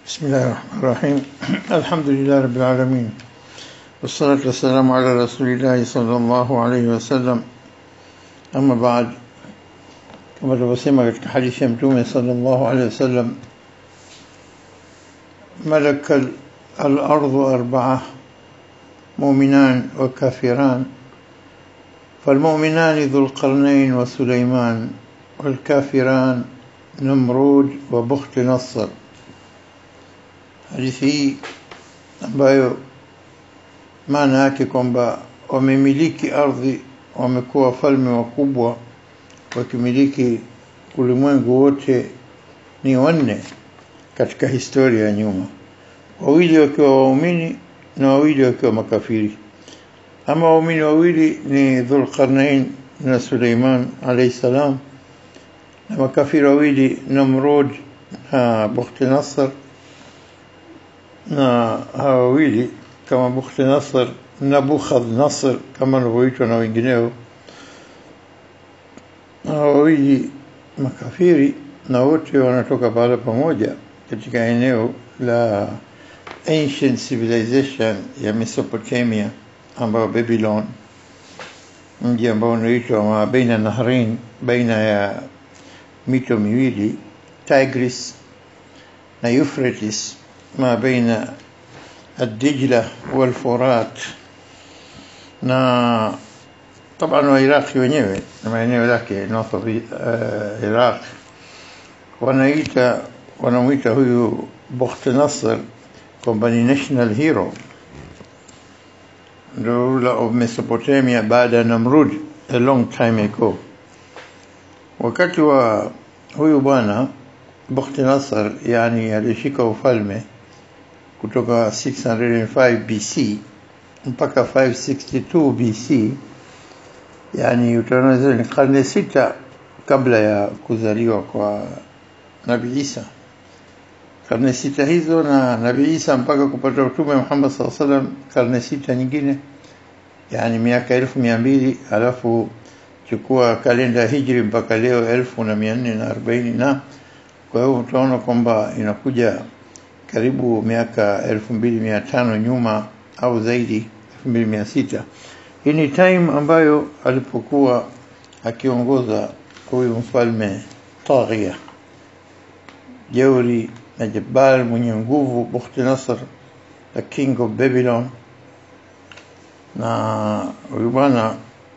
بسم الله الرحمن الرحيم الحمد لله رب العالمين والصلاة والسلام على رسول الله صلى الله عليه وسلم أما بعد kama tulivyosema katika hadithi ya mtume sallallahu alaihi wasallam malaka al-ardhu arba'a mu'minan wa kafiran فالمؤمنان ذو القرنين وسليمان والكافران نمرود وبخت نصر hadithi hii ambayo maana yake kwamba wamemiliki ardhi wamekuwa wafalme wakubwa wakimiliki ulimwengu wote ni wanne katika historia ya nyuma wawili wakiwa waumini na wawili wakiwa makafiri ama waumini wawili ni dhulqarnain na suleiman alayhi salam na makafiri wawili namrud na bukhti nasr na hawa wawili kama bukhti nasr nabukhadh nasr kama anavyoitwa na wengineo hawa wawili makafiri na wote wanatoka pahala pamoja katika eneo la ancient civilization ya Mesopotamia ambayo Babylon mji ambao unaitwa ma baina nahrain baina ya mito miwili Tigris na Euphrates ما بين الدجلة والفرات na طبعا wairaqi wenyewe na maeneo yake north of uh, Iraq wanaita wanamuita huyu Bukht Nasr kwamba ni national hero the ruler of Mesopotamia baada ya Namrud a long time ago wakati wa huyu bwana Bukht Nasr yani alishika ufalme kutoka 605 BC mpaka 562 BC yani utaona ni karne sita kabla ya kuzaliwa kwa Nabii Isa karne sita hizo na Nabii Isa mpaka kupata utume Muhammad sallallahu alaihi wasallam karne sita nyingine yani miaka elfu mia mbili alafu chukua kalenda hijri mpaka leo elfu na mia nne na arobaini na kwa hiyo utaona kwamba inakuja karibu miaka elfu mbili mia tano nyuma au zaidi elfu mbili mia sita hii ni time ambayo alipokuwa akiongoza huyu mfalme taghia jeuri na jabal mwenye nguvu Bukhti Nasr the king of Babylon na huyu bwana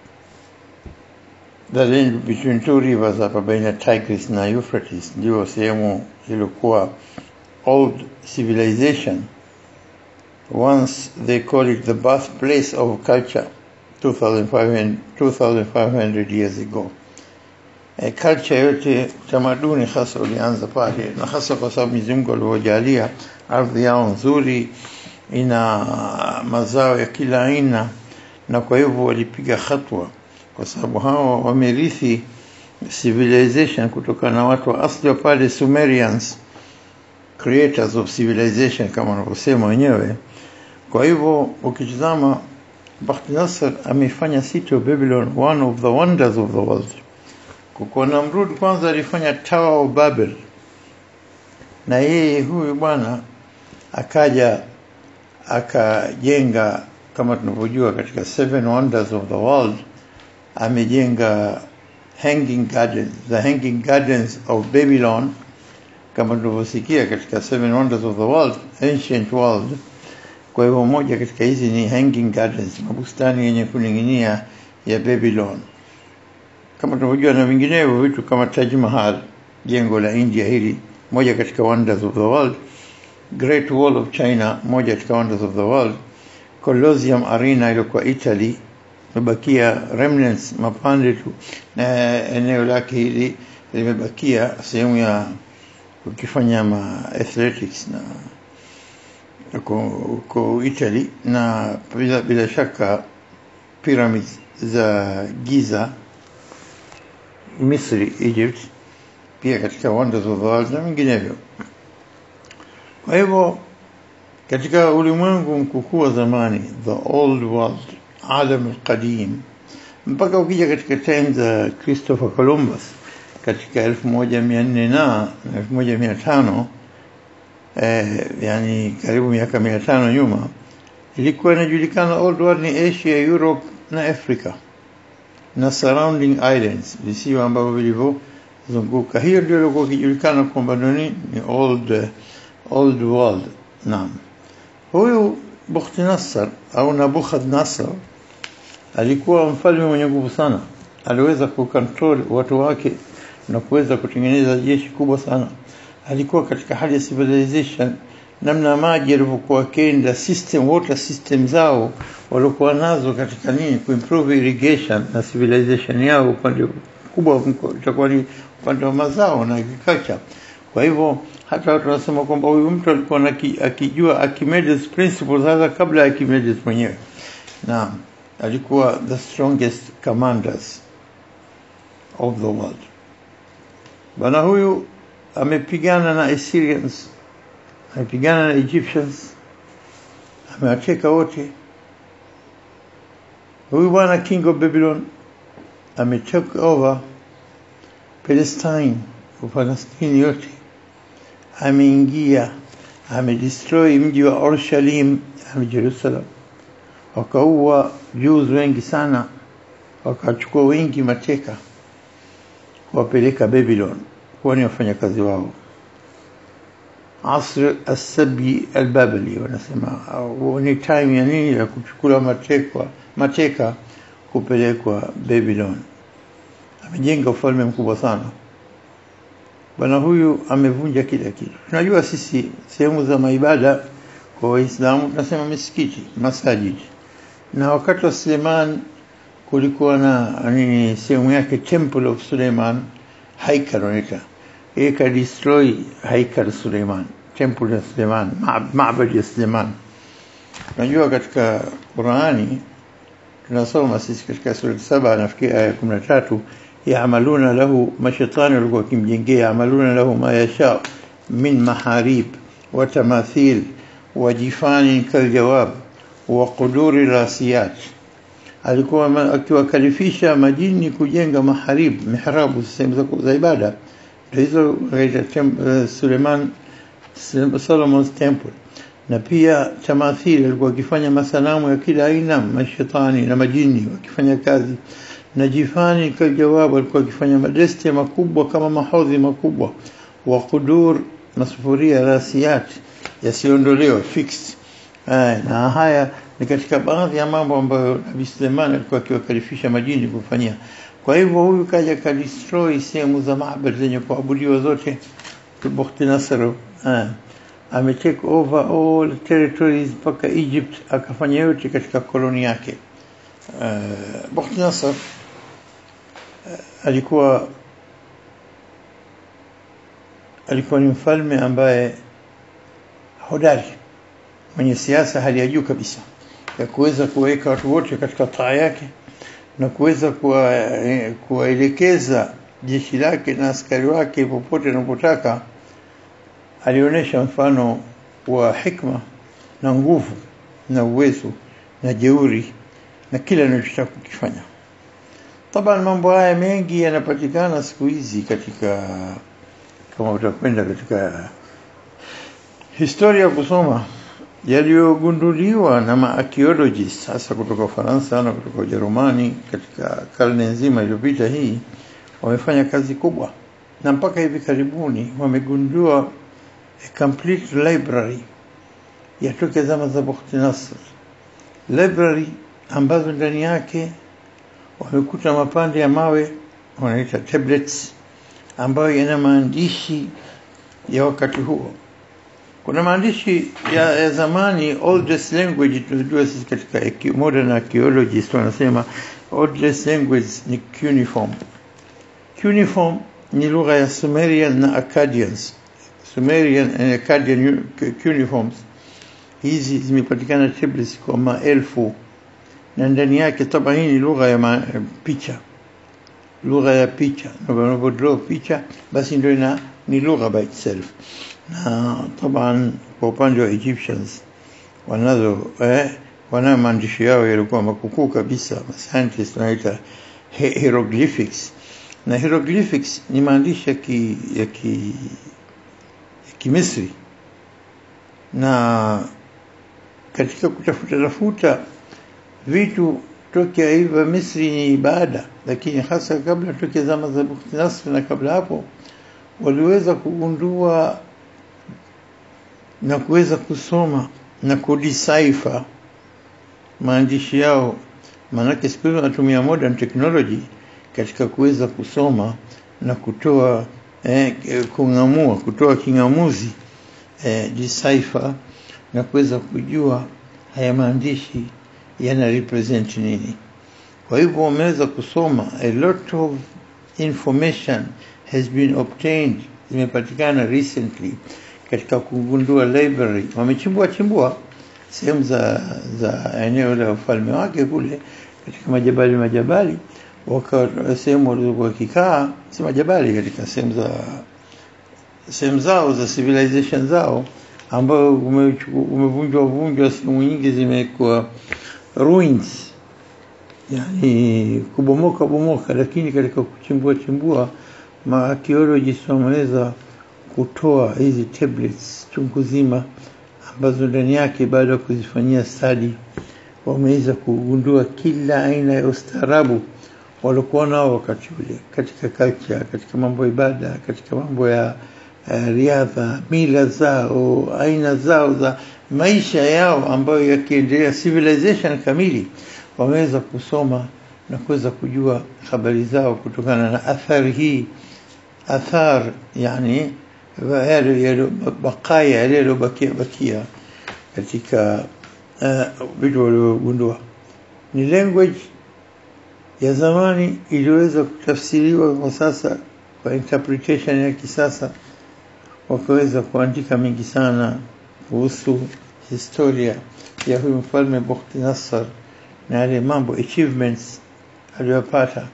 the land between two rivers hapa baina Tigris na Euphrates ndio sehemu ilikuwa old civilization once they call it the birthplace of culture 2500, 2500 years ago e, culture yote tamaduni hasa ulianza pale na hasa kwa sababu Mwenyezi Mungu alivyojalia ardhi yao nzuri ina mazao ya kila aina na kwa hivyo walipiga hatua kwa sababu hao wamerithi civilization kutokana na watu wa asili wa pale Sumerians creators of civilization kama wanavyosema wenyewe kwa hivyo ukitizama Bakht Nasser amefanya city of Babylon one of the wonders of the world kwa Namrud kwanza alifanya Tower of Babel na yeye huyu bwana akaja akajenga kama tunavyojua katika seven wonders of the world amejenga hanging gardens the hanging gardens of Babylon kama tunavyosikia katika seven wonders of the world ancient world kwa hivyo moja katika hizi ni hanging gardens mabustani yenye kuning'inia ya Babylon kama tunavyojua na vinginevyo vitu kama Taj Mahal jengo la India hili moja katika wonders of the world Great Wall of China moja katika wonders of the world Colosseum Arena iliyokuwa Italy imebakia remnants mapande tu na eneo lake hili limebakia sehemu ya ukifanya ma athletics na uko Italy na bila, bila shaka pyramids za Giza Misri Egypt pia katika wonders of the world na vinginevyo kwa hivyo katika ulimwengu mkukuu wa zamani the old world alam alqadim mpaka ukija katika time za Christopher Columbus katika elfu moja mia nne na elfu moja mia tano eh, yani karibu miaka mia tano nyuma ilikuwa inajulikana old world ni Asia, Europe na Africa na surrounding islands, visiwa ambavyo vilivyozunguka. Hiyo ndio ilikuwa ikijulikana kwamba ni ni old uh, old world. Naam, huyu Bukhti Nasser au Nabukhadnezzar alikuwa mfalme mwenye nguvu sana, aliweza kucontrol watu wake na kuweza kutengeneza jeshi kubwa sana. Alikuwa katika hali ya civilization, namna maji yalivyokuwa kenda, system water system zao waliokuwa nazo katika nini, kuimprove irrigation na civilization yao, upande kubwa itakuwa ni upande wa mazao na agriculture. Kwa hivyo hata watu wanasema kwamba huyu mtu alikuwa na akijua Archimedes principles hata kabla ya Archimedes mwenyewe. Naam, alikuwa the strongest commanders of the world. Bwana huyu amepigana na Assyrians, amepigana na Egyptians, amewateka wote. Huyu bwana king of Babylon ametake over Palestine, Upalestini yote, ameingia, amedestroy mji wa Orushalim, ame Jerusalem, wakaua Jews wengi sana, wakachukua wengi mateka, wapeleka Babylon kuwa ni wafanyakazi wao. Asr asabi albabali wanasema ni time ya nini ya kuchukua matekwa mateka kupelekwa Babylon. Amejenga ufalme mkubwa sana bwana huyu, amevunja kila kitu. Tunajua sisi sehemu za maibada kwa Waislamu tunasema misikiti, masajid, na wakati wa Suleiman kulikuwa na nini, sehemu yake Temple of Suleiman, haikal wanaita yeye ka destroy haikal Suleiman, temple ya Suleiman, maabadi ya Suleiman. Unajua katika Qurani tunasoma sisi katika sura saba nafikiri aya kumi na tatu yamaluna lahu mashaitani walikuwa wakimjengea yamaluna lahu ma yasha min maharib wa tamathil wa jifani kaljawab wa quduri rasiyat alikuwa akiwakalifisha majini kujenga maharib mihrabu sehemu za ibada hizo uh, Suleiman Solomon's temple na pia tamathili alikuwa akifanya masanamu ya kila aina mashetani na majini wakifanya kazi na jifani kajawabu alikuwa akifanya madeste makubwa kama mahodhi makubwa wa kudur masufuria rasiyat yasiondolewa fixed Ay, na haya ni katika baadhi ya mambo ambayo Nabii Suleiman alikuwa akiwakalifisha majini kufanyia kwa hivyo huyu kaja ka destroy sehemu za maabad zenye kuabudiwa zote Bukhti Nasr ame take over all territories mpaka Egypt akafanya yote katika koloni yake uh, Bukhti Nasr uh, alikuwa alikuwa ni mfalme ambaye hodari mwenye siasa hali ya juu kabisa ya kuweza kuweka watu wote katika taa yake na kuweza kuwaelekeza jeshi lake na askari wake popote anapotaka. Alionyesha mfano wa hikma na nguvu na uwezo na jeuri na kila anachotaka kukifanya. Taban, mambo haya mengi yanapatikana siku hizi katika, kama utakwenda katika historia kusoma yaliyogunduliwa na maarchaeologists hasa kutoka Ufaransa na kutoka Ujerumani katika karne nzima iliyopita hii, wamefanya kazi kubwa, na mpaka hivi karibuni wamegundua a complete library ya toke zama za Bukhti Nasr, library ambazo ndani yake wamekuta mapande ya mawe wanaita tablets, ambayo yana maandishi ya wakati huo kuna maandishi ya, ya zamani oldest language tunajua sisi katika modern archaeologists wanasema oldest language ni cuneiform cuneiform ni lugha ya Sumerian na Akkadians Sumerian and Akkadian cuneiforms hizi zimepatikana tablets kwa maelfu na ndani yake taba hii ni lugha ya ma, picha lugha ya picha unapodraw picha basi ndio ina ni lugha by itself na taban kwa upande wa Egyptians wanazo eh, wanayo maandishi yao yalikuwa makukuu kabisa scientists wanaita hieroglyphics na hieroglyphics ni maandishi ya ki, ya ki, ya Kimisri na katika kutafuta tafuta vitu tokea hivyo Misri ni ibada, lakini hasa kabla tokea zama za Bukhti Nasr na kabla hapo waliweza kugundua na kuweza kusoma na kudecipher maandishi yao, maanake siku hizi wanatumia modern technology katika kuweza kusoma na kutoa eh, kung'amua kutoa king'amuzi eh, decipher na kuweza kujua haya maandishi yana represent nini. Kwa hivyo wameweza kusoma, a lot of information has been obtained, zimepatikana recently katika kugundua library. Wamechimbua chimbua sehemu za za eneo la ufalme wake kule katika majabali majabali, waka sehemu walizokuwa wakikaa, si majabali, katika sehemu za sehemu zao za civilization zao ambayo umevunjwa vunjwa, sehemu nyingi zimekuwa ruins, yani kubomoka bomoka, lakini katika kuchimbua chimbua maarchaeologists wameweza kutoa hizi tablets chungu zima ambazo ndani yake baada ya kuzifanyia study wameweza kugundua kila aina ya ustaarabu waliokuwa nao wakati ule katika culture, katika mambo ya ibada, katika mambo ya uh, riadha, mila zao, aina zao za maisha yao ambayo yakiendelea, civilization kamili, wameweza kusoma na kuweza kujua habari zao kutokana na athari hii, athar yani yale yale bakaya yale yaliyobakia bakia katika vitu uh, waliogundua. Ni language ya zamani iliweza kutafsiriwa kwa sasa kwa interpretation ya kisasa, wakaweza kuandika mengi sana kuhusu historia ya huyu mfalme Bukhti Nasr na yale mambo achievements aliyopata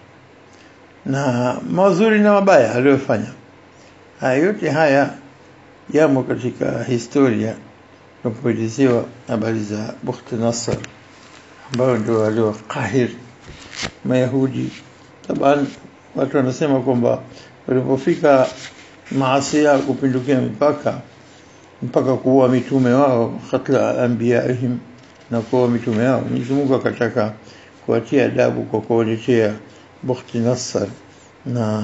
na mazuri na mabaya aliyofanya. Haya yote haya yamo katika historia tunapoelezewa habari za Bukhti Nasr ambayo ndio waliokahir Mayahudi. Taban watu wanasema kwamba walipofika maasi yao kupindukia mipaka mpaka kuua mitume wao, katla anbiyaihim, na kuua mitume wao, Mwenyezi Mungu akataka kuwatia adabu kwa kuwaletea Bukhti Nasr na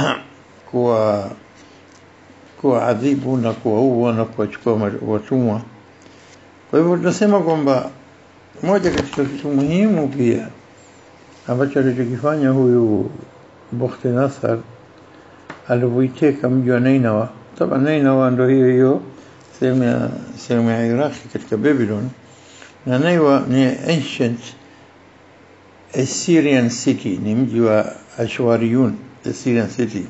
kuwa kuwaadhibu na kuwaua na kuwachukua watumwa. Kwa hivyo tunasema kwamba moja katika kitu muhimu pia ambacho alichokifanya huyu Bukhti Nasr alivyoiteka mji wa Nainawa. Taba Nainawa ndo hiyo hiyo sehemu ya sehemu ya Iraqi katika Babylon, na Naiwa ni ancient Assyrian city, ni mji wa Ashwariyun, Assyrian city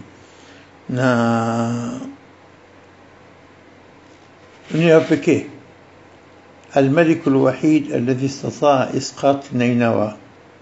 na ni pekee الملك الوحيد الذي استطاع إسقاط نينوى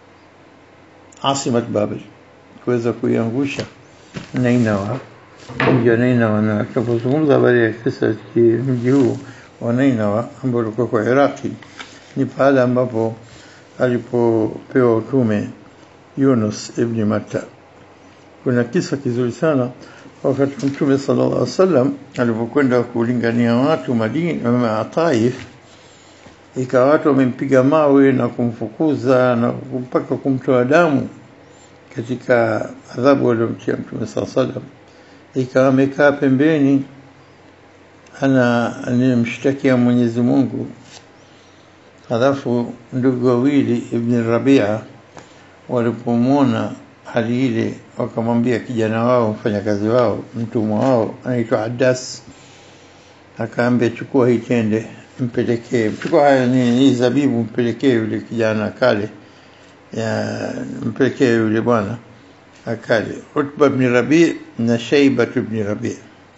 عاصمة بابل kuweza kuiangusha Nainawa, mji wa Nainawa. Na tunapozungumza habari ya kisa cha mji huu wa Nainawa ambao ulikuwa kwa Iraqi, ni pahala ambapo alipopewa utume Yunus ibn Matta. Kuna kisa kizuri sana wakati Mtume sallallahu alaihi wasallam alipokwenda kulingania watu Madina, Taif, ikawa watu wamempiga mawe na kumfukuza na mpaka kumtoa damu katika adhabu waliomtia Mtume sallallahu alaihi wasallam, ikawa amekaa pembeni, ana nimshtakia Mwenyezi Mungu. Halafu ndugu wawili Ibn Rabia walipomwona hali ile wakamwambia kijana wao mfanyakazi wao mtumwa wao anaitwa Adas, akaambia chukua hii tende mpelekee, chukua haya ni hii zabibu mpelekee yule kijana kale, ya mpelekee yule bwana akale. Utba ibn Rabi na Shaiba ibn Rabi,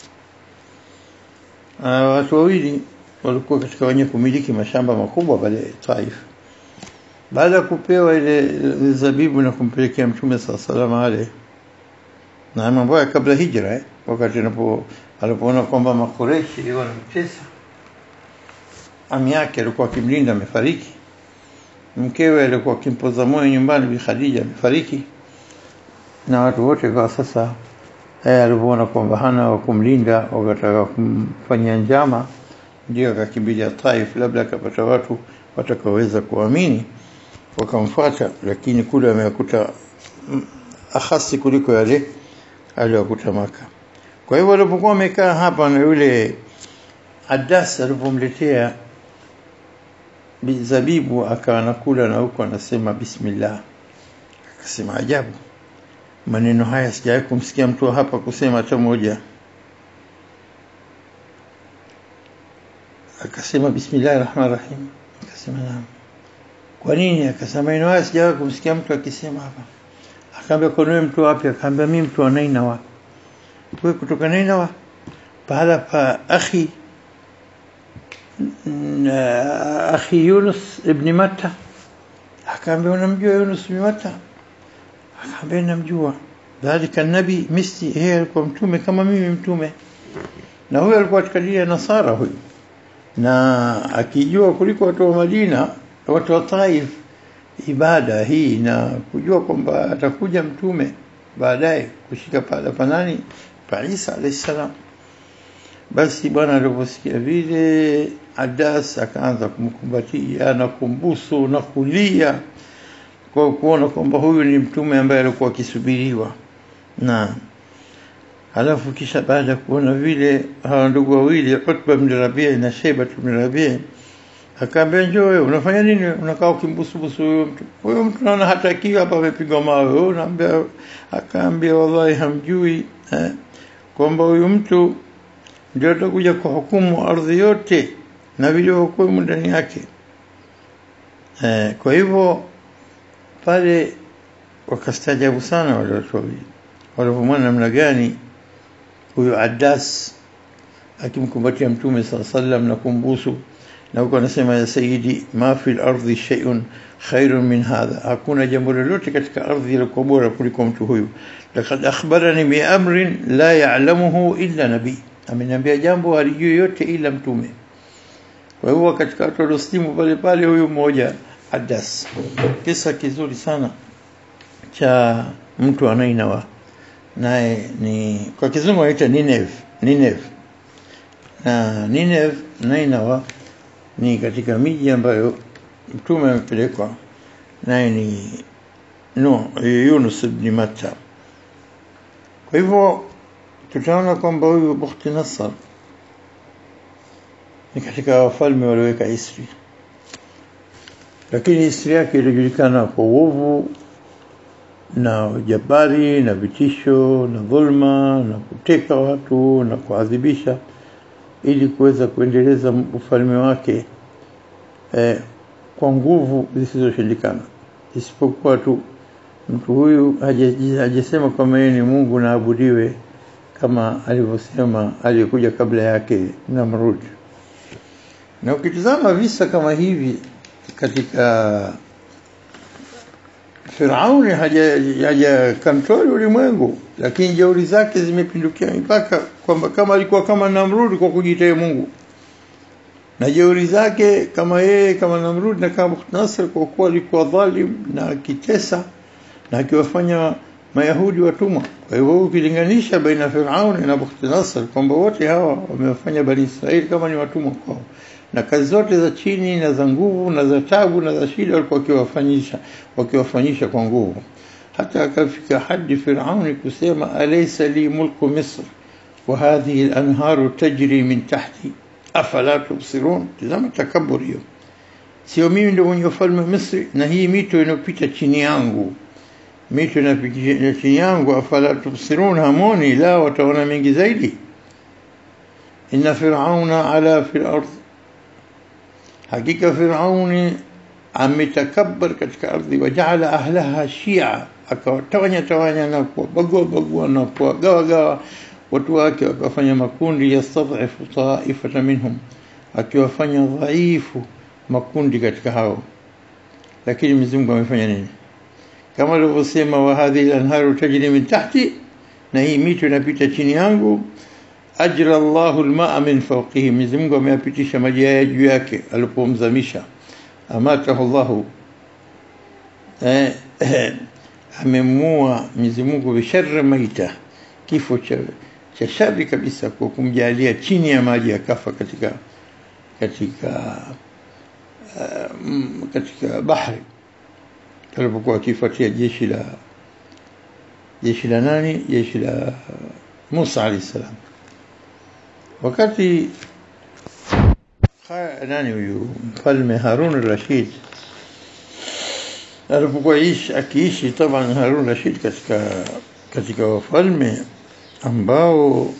watu wawili walikuwa katika wenye kumiliki mashamba makubwa pale Taif baada ya kupewa ile zabibu na kumpelekea Mtume saa salama ale na mambo ya kabla hijra eh, wakati anapo alipoona kwamba Makureshi wanamtesa, ami yake alikuwa akimlinda amefariki, mkewe alikuwa akimpoza moyo nyumbani Bi Khadija amefariki, na watu wote kwa sasa eh, alipoona kwamba hana wa kumlinda, wakataka kumfanyia njama ndio akakimbilia Taif, labda akapata watu watakaoweza kuamini wakamfuata, lakini kule wamekuta akhasi kuliko yale aliyokuta Maka. Kwa hivyo walipokuwa wamekaa hapa na yule Adas alipomletea zabibu akawa anakula na huko anasema bismillah, akasema ajabu, maneno haya sijawahi kumsikia mtu hapa kusema hata moja. Akasema bismillah rahman rahim, akasema naam. Kwa nini? Akasema maneno haya sijawahi kumsikia mtu akisema hapa. Akaambia kwa nini mtu wapi? Akaambia mimi mtu wa Nainawa. Wewe kutoka Nainawa? Pahala pa akhi akhi Yunus ibn Matta. Akaambia unamjua Yunus ibn Matta? Akaambia namjua. Dhalika nabi misli, yeye alikuwa mtume kama mimi mtume. Na huyo alikuwa katika dini ya Nasara huyu. Na akijua kuliko watu wa Madina, watu wa Taif ibada hii na kujua kwamba atakuja mtume baadaye kushika pahala panani pa Isa alayhi salam. Basi bwana aliposikia vile, Adas akaanza kumkumbatia na kumbusu na kulia kwa kuona kwamba huyu ni mtume ambaye alikuwa akisubiriwa. Na halafu kisha baada ya kuona vile hawa ndugu wawili Utba bin Rabia na Sheba bin Rabia akaambia njoo wewe unafanya nini unakaa ukimbusubusu huyo mtu huyo mtu naona hatakiwi hapa amepigwa mawe wewe unaambia akaambia wallahi hamjui eh, kwamba huyu mtu ndio atakuja kuhukumu ardhi yote na vilivyokuwemo ndani yake eh, kwa hivyo pale wakastajabu sana wale watu wawili walipomwona namna gani huyu Adas akimkumbatia mtume saa sallam na kumbusu na huko anasema ya sayyidi ma fil ardi shay'un khairun min hadha hakuna jambo lolote katika ardhi lilikuwa bora kuliko mtu huyu laqad akhbarani bi amrin la ya'lamuhu illa nabi ameniambia jambo halijui yote ila mtume kwa hivyo katika watu walioslimu pale pale huyu mmoja Adas kisa kizuri sana cha mtu anainawa naye ni kwa kizungu anaita Nineve Nineve na Nineve Nainawa ni katika miji ambayo mtume amepelekwa naye ni no Yunus ibn Matta. Kwa hivyo tutaona kwamba huyu Bukhti Nasr ni katika wafalme walioweka Isri, lakini Isri yake ilijulikana kwa uovu na ujabari na vitisho na dhulma na kuteka watu na kuadhibisha ili kuweza kuendeleza ufalme wake eh, kwa nguvu zisizoshindikana isipokuwa tu mtu huyu hajasema kwamba yeye ni Mungu na abudiwe kama alivyosema aliyekuja kabla yake Namrud. Na ukitizama visa kama hivi katika Firauni haja, haja kontroli ulimwengu, lakini jeuri zake zimepindukia mipaka, kwamba kama alikuwa kama Namrudi kwa kujitea Mungu, na jeuri zake kama yeye kama Namrudi na kama Nasr kwa kuwa alikuwa dhalim na akitesa na akiwafanya Mayahudi watumwa. Kwa hivyo ukilinganisha baina Firauni na Bukhtinasr kwamba wote hawa wamewafanya Bani Israeli kama ni watumwa kwao na kazi zote za chini na za nguvu na za tabu na za shida walikuwa wakiwafanyisha wakiwafanyisha kwa nguvu hata akafika hadi Firauni kusema alaysa li mulku Misr wa hadhihi al-anharu tajri min tahti afala tubsirun tazama takabur hiyo sio mimi ndio mwenye ufalme Misri na hii mito inopita chini yangu mito inapita chini yangu afala tubsirun hamoni la wataona mengi zaidi inna fir'auna ala fil ardh hakika Firauni ametakabbar katika ardhi wajaala ahlaha shia akawatawanya tawanya na kuwabagua bagua na kuwagawa gawa watu wake wakawafanya makundi yastadhifu taifata minhum akiwafanya dhaifu makundi katika hao lakini Mwenyezi Mungu amefanya nini kama alivyosema wa hadhihi anharu tajri min tahti na hii mito inapita chini yangu ajra Allahu almaa min fawqihi, Mwenyezi Mungu ameyapitisha maji haya juu yake alipomzamisha. Amatahu Allahu, eh, eh, amemua Mwenyezi Mungu bisharri maita, kifo cha cha shari kabisa, kwa kumjalia chini ya maji akafa katika katika uh, mm, katika bahari alipokuwa akifuatia jeshi la jeshi la nani jeshi la Musa alayhi salam wakati Kha- nani huyu mfalme Harun al-Rashid alipokuwa ishi akiishi taban Harun Rashid katika katika wafalme ambao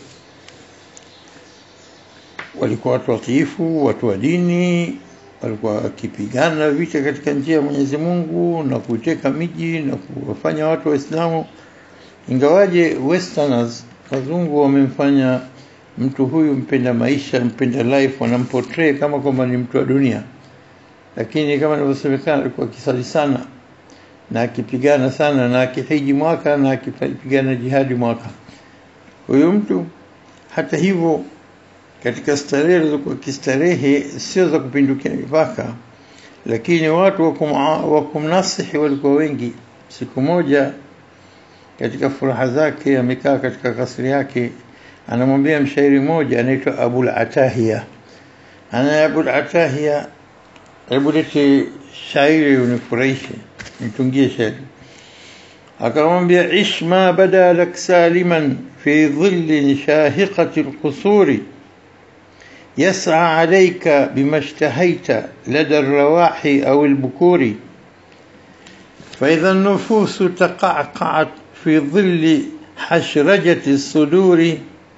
walikuwa watu watiifu, watu wa dini, walikuwa wakipigana vita katika njia ya Mwenyezi Mungu na kuteka miji na kuwafanya watu Waislamu, ingawaje westerners wazungu wamemfanya mtu huyu mpenda maisha, mpenda life, wanamportray kama kwamba ni mtu wa dunia, lakini kama inavyosemekana alikuwa akisali sana na akipigana sana na akihiji mwaka na akipigana jihadi mwaka. Huyu mtu hata hivyo katika starehe alizokuwa kistarehe sio za kupindukia mipaka, lakini watu wa kuma- wa kumnasihi walikuwa wengi. Siku moja katika furaha zake amekaa katika kasri yake, anamwambia mshairi mmoja anaitwa Abul Atahiya, ana Abul Atahiya, hebu lete shairi unifurahishe, nitungie shairi. akamwambia ish ma bada lak saliman fi dhillin shahiqati alqusuri يسعى عليك بما اشتهيت لدى الرواحي أو البكور فإذا النفوس تقعقعت في ظل حشرجة الصدور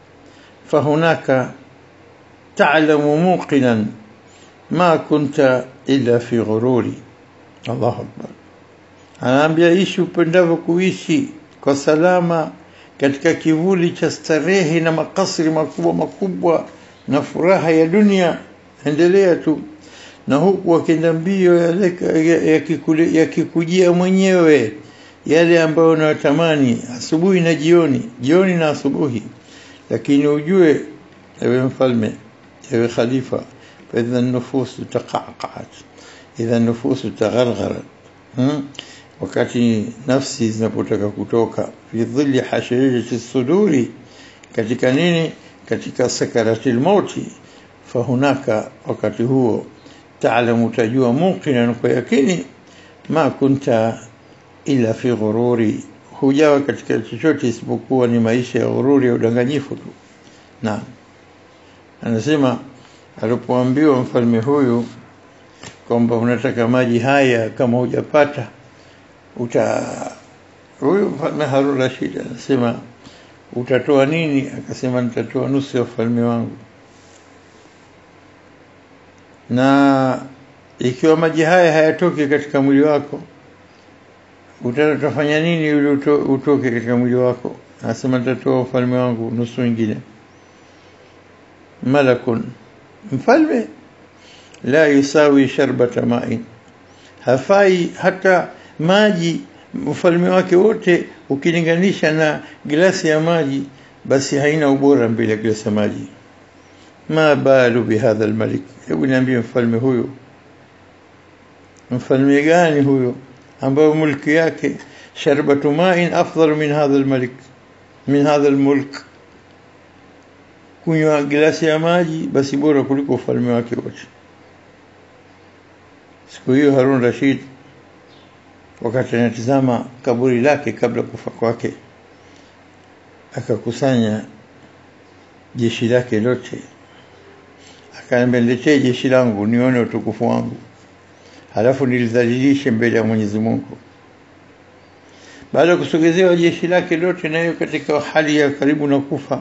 فهناك تعلم موقنا ما كنت إلا في غرور الله أكبر anaambia ishi upendavyo kuishi kwa salama katika kivuli cha starehe na makasri makubwa makubwa na furaha ya dunia endelea tu na huku wakienda mbio yakikujia ya yakikujia mwenyewe yale ambayo unayotamani asubuhi na jioni jioni na asubuhi lakini ujue ewe mfalme ewe khalifa faidha nufusu taqaqat idha nufusu taghargharat hmm? wakati nafsi zinapotaka kutoka fi dhilli hashirijati suduri katika nini katika sakaratil mauti fahunaka wakati huo taalamu tajua muqinan kwa yakini ma kunta ila fi ghururi hujawa katika chochote isipokuwa ni maisha ya ghururi ya udanganyifu tu na anasema alipoambiwa mfalme huyu kwamba unataka maji haya kama hujapata uta huyu mfalme Harun Rashid anasema utatoa nini akasema nitatoa nusu ya ufalme wangu na ikiwa maji haya hayatoki katika mwili wako utafanya nini ili uto, utoke katika mwili wako anasema nitatoa ufalme wangu nusu nyingine malakun mfalme la yusawi sharbata ma'in hafai hata maji ufalme wake wote ukilinganisha na glasi ya maji basi haina ubora mbele ya glasi ya maji ma balu bihadha almalik hebu niambie mfalme huyo mfalme gani huyo ambayo mulki yake sharbatu ma'in afdal min hadha almalik min hadha almulk kunywa glasi ya maji basi bora kuliko ufalme wake wote siku hiyo Harun Rashid wakati anatizama kaburi lake kabla kufa kwake akakusanya jeshi lake lote akaambia niletee jeshi langu nione utukufu wangu halafu nilidhalilishe mbele ya Mwenyezi Mungu baada ya kusogezewa jeshi lake lote nayo katika hali ya karibu na kufa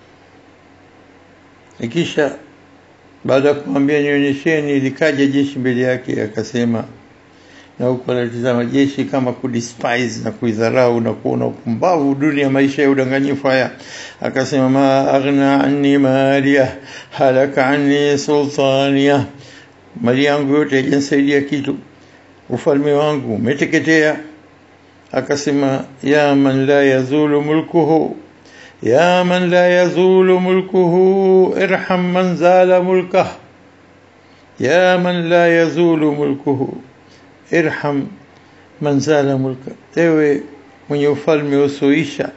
ikisha baada ya kumwambia nionyesheni likaja jeshi mbele yake akasema na huko anatizama jeshi kama kudespise na kuidharau na kuona upumbavu dunia maisha ya udanganyifu haya akasema ma aghna anni maliya halaka anni sultaniya mali yangu yote haijanisaidia kitu ufalme wangu umeteketea akasema ya man la yazulu mulkuhu ya man la yazulu mulkuhu irham man zala mulkah ya man la yazulu mulkuhu irham man zala mulka ewe mwenye ufalme usioisha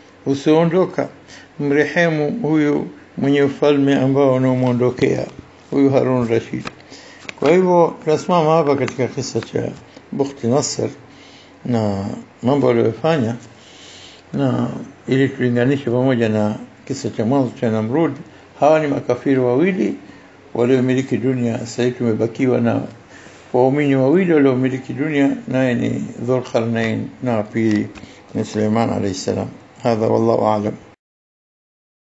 usioondoka mrehemu huyu mwenye ufalme ambao unaomwondokea huyu Harun Rashid. Kwa hivyo tunasimama hapa katika kisa cha Bukhti Nasr na mambo aliyofanya, na ili tulinganishe pamoja na kisa cha mwanzo cha Namrud. Hawa ni makafiri wawili waliomiliki dunia. Sasa hivi tumebakiwa na waumini wawili waliomiliki dunia, naye ni Dhulqarnain na pili ni Suleiman alayhi salam. Hadha wallahu a'lam.